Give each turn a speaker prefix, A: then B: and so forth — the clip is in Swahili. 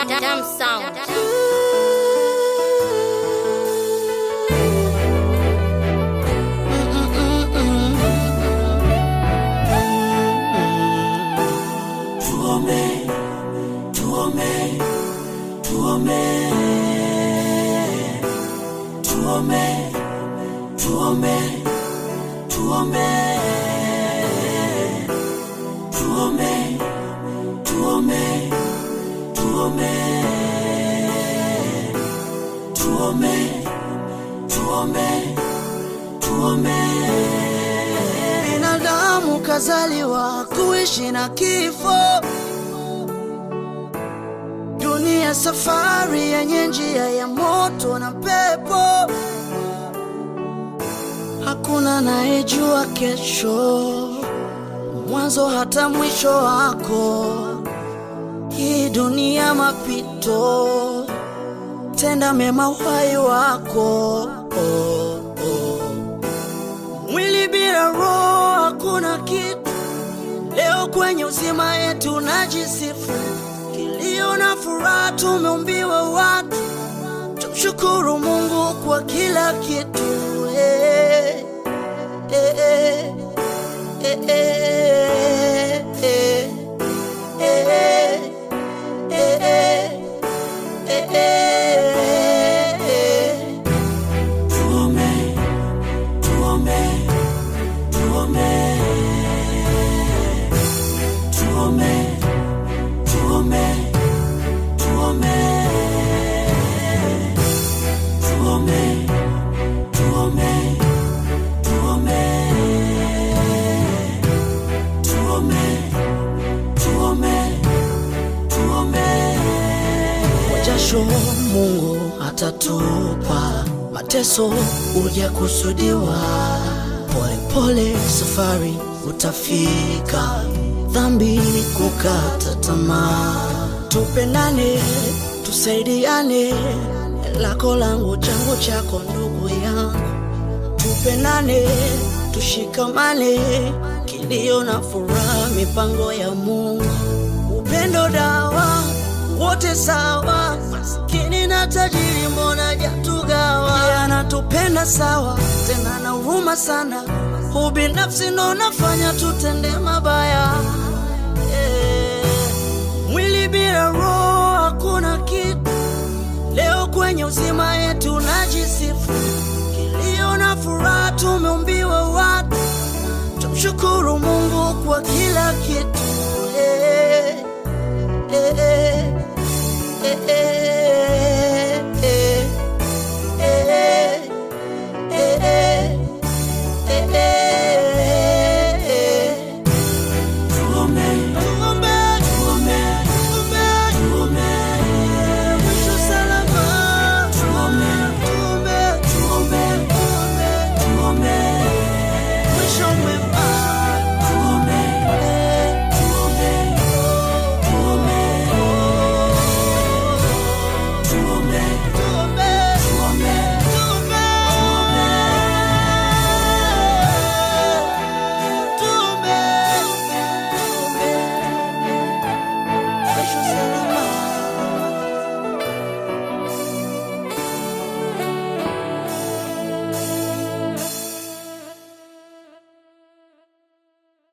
A: Damn sound.
B: Tuombe, tuombe, tuombe, tuombe, tuombe, tuombe, tuombe, tuombe, tuombe, tuombe, tuombe, tuombe.
C: Binadamu kazaliwa kuishi na kifo, dunia safari yenye njia ya moto na pepo. Hakuna anayejua kesho, mwanzo hata mwisho wako. Hii dunia mapito, tenda mema uhai wako. Oh, oh. Mwili bila roho hakuna kitu. Leo kwenye uzima yetu najisifu, kilio na furaha tumeumbiwa watu. Tumshukuru Mungu kwa kila kitu. Eh, eh, eh, eh, eh, eh, eh, eh, eh, eh, eh, eh.
B: Tuombe, tuombe, tuombe, tuombe, tuombe, tuombe, tuombe, tuombe, tuombe, tuombe, tuombe, tuombe.
C: Kwa jasho Mungu atatupa, mateso uja kusudiwa. Pole pole safari utafika, dhambi kukata tamaa. Tupendane, tusaidiane, lako langu changu chako, ndugu yangu tupendane, tushikamane, kilio na furaha, mipango ya Mungu, upendo dawa, wote sawa, maskini na tajiri, mbona jatugawa? Yeye anatupenda sawa, tena na huruma sana, ubinafsi ndo unafanya tutende mabaya. Eh, mwili bila roho hakuna kitu. Leo kwenye uzima yetu najisifu, kilio na furaha tumeumbiwa watu. Tumshukuru Mungu kwa kila kitu. Eh, eh, eh, eh, eh.